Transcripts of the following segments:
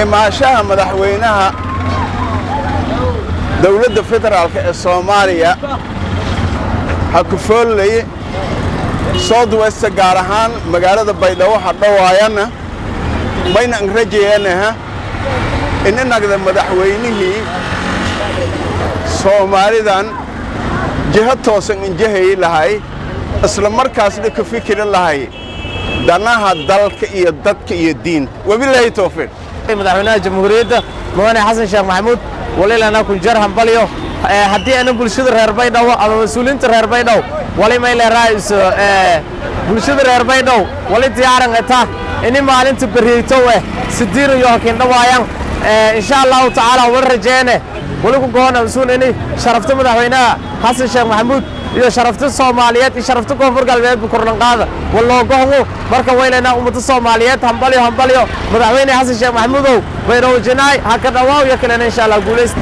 imaashaha madaxweynaha dowladda federaalk ee soomaaliya ha ku foollaye south west gaar ahaan magaalada baydhabo ha dhowaayana mayna an rajayanaha ininagda madaxweynihii soomaalidan jiho toosan injahayi lahay isla markaasna ka fikiri lahay danaha dalka iyo dadka iyo diinta wabilaahi towfiiq madaxweynaha jamhuuriyadda mudane xasan sheekh maxamuud walilana kunjar hambalyo haddii ana bulshada reer baydhabo ama mas-uuliyiinta reer baydhow wali may leeraayso bulshada reer baydhow wali diyaaran eta ini maalinta beriyeytow eh sidiin iyo hakindhawaayan insha allahu tacaala wala rajeene wali ku goona usuun ini sharafta madaxweynaha xasan sheekh maxamuud iyo sharafta soomaaliyeed iyo sharafta koonfur galbeedba kordhanqaada waloogohgu marka waylaynaa ummadda soomaaliyeed hambalyo hambalyo madaxweyne xasan sheekh maxamuudow bayrowjinaay ha ka dhawaaw iyo kalena insha allah guulaysta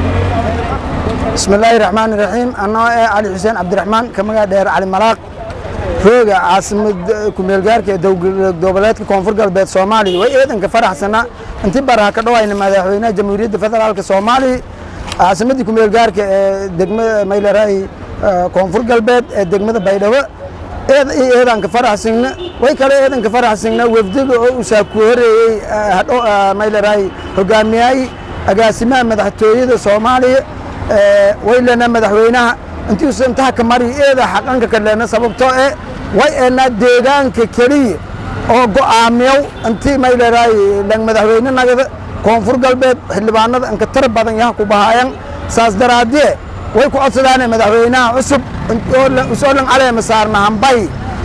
بسم الله الرحمن الرحيم أنا علي حسين عبد الرحمن كما دير علي ملاق روغا عاصمة كوميلغارك دوبلات كونفور قلبات سومالي وإيضا كفرح سنة انت برها كدوا إن مدحوينا جمهورية فدرالك سومالي عاصمة كوميلغارك دقمة ميلا راي كونفور قلبات دقمة بيدوا إيضا كفرح سنة ويكالا إيضا كفرح سنة وفدق وساكوري ميلا راي هقامياي agaasimaha madaxtooyada soomaaliya waylana madaxweynaha intiisu intaha ka mari eeda xaqanka kadheena sababtoo eh way eenaa deegaanka keliya oo go'aamiyow intii mayleraay lang madaxweyne nagada koonfur galbeed xildhibaanada inka tara badan yaha ku bahaayan saas daraadee way ku codsadaane madaxweynaha cusub usoo lang caleema saarna hambay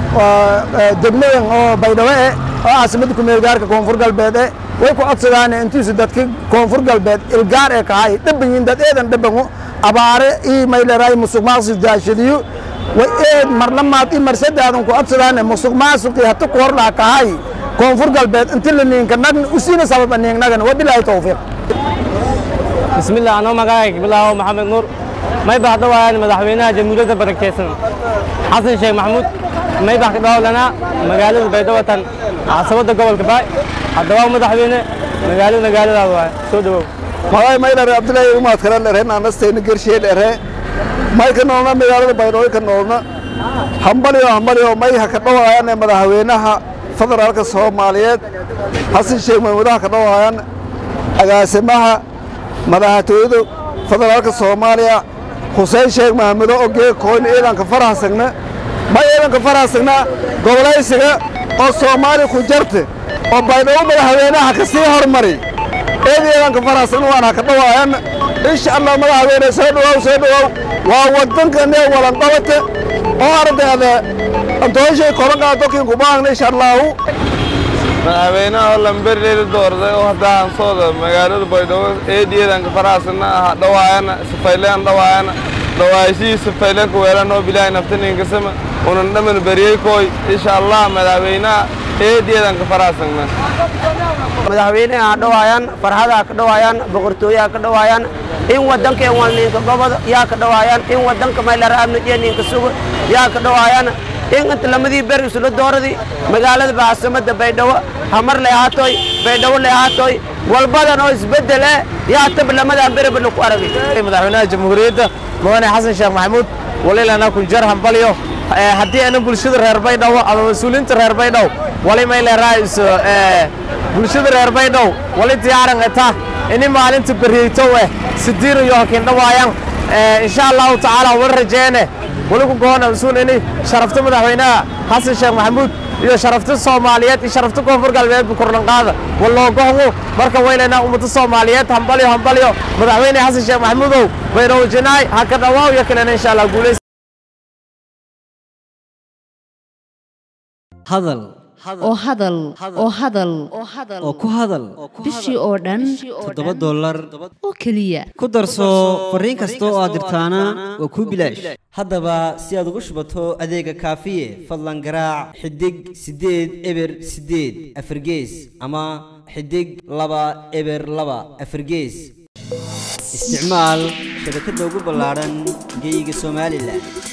degmadan oo baydhabo eh oo caasimadda kumeelgaarka koonfur galbeed eh way ku codsadaane intiisu dadka koonfur galbeed ilgaar ee kahay dhabanyiin dad eedan dhabango abaare ii mayleraay musuq maasuq daashadiyo way eed marlamaad ii marsadaadan ku codsadaane musuq maasuqii hata ku hor laha kahay koonfur galbeed inti la niinka nagna usiina sababa niignagana wabilaahi towfiiq bismillah anoo magacayga bilaawo maxamed nuur may baa dhawayaan madaxweynaha jamhuuriyadda barakeysan xasan sheekh maxamuud may baa ka dhawlanaa magaalada baydhawatan caasimadda gobolka baay haddaba madaxweyne magaalada magaaladaada waay soo dhawow magay maylare abdullaahi umaad kale dhere naanastayna gershee dhere may ka noolna magaalada baydhabo ka noolna hambalyo hambalyo may ha ka dhawaayaan madaxweynaha federaalka soomaaliyeed xasan sheekh maxamuudaha ka dhawaayaan agaasimaha madaxtooyada federaalka soomaaliya xuseen sheekh maxamuudo ogee kooyn ciidanka faraxsagna may ciidanka faraxsagna gobolaysiga oo soomaali ku jarte oo baydhabo madaxweynaha ka sii hormari eed ciidanka faraxsagna waan ha ka dhawaayan insha allah madaxweyne soo dhawow soo dhawow waa waddankanee walanqabate oo ardayda antooyshay korankaa dokin kubaangna insha allahu madaxweynaha oo lamberleeli doorday oo hadda hansooda magaalada baydhabo eediyadanka faraasana aha dhawaayana sifayleen dhawaayana dhawaayashihii sifayleen kuweelan oo bilaahi naftaninkasama unan dhaman beriyey kooy insha allah madaxweynaha eediyadanka faraasagna madaxweyneha ha dhawaayaan farxada ka dhawaayaan boqortooyaha ka dhawaayaan in waddankeen walniinka goboda yaa ka dhawaayaan in waddanka maylara amnijiya niinka suga yaa ka dhawaayaan in inta lamadii beri isla dooradii magaalada baasamada baydhabo hamar le ahaatoy baydhabo le ahaatoy walbadan oo isbeddel eh yaa taba lamadan beriba laku aragay madaxweynaha jamhuuriyadda mudane xasan sheekh maxamuud walilana kunjar hambalyo haddii ana bulshada reer baydhabo ama mas-uuliyiinta reer baydhow wali may leeraayso bulshada reer baydhow wali diyaaran eta ini maalinta beriyeytow eh sidiin iyo hakindhawaayan insha allahu tacaala wala rajeene wali ku goona usuun ini sharafta madaxweynaha xasan sheekh maxamuud iyo sharafta soomaaliyeed iyo sharafta koonfur galbeedba kordhanqaada waloogohgu marka waylaynaa ummadda soomaaliyeed hambalyo hambalyo madaxweyne xasan sheekh maxamuudow bayrowjinaay ha ka dhawaaw iyo kalena insha allah guulays hadal oo hadal oo hadal oo ku hadal bishii oo dhan toddoba dollar oo keliya ku darso fariin kasta oo aad dirtaana waa kuu bilaash haddaba si aad ugu shubato adeega kaafiye fadlan garaac xidig siddeed eber siddeed afargees ama xidig laba eber laba afargees isticmaal shabakadda ugu ballaadhan geyga somalilan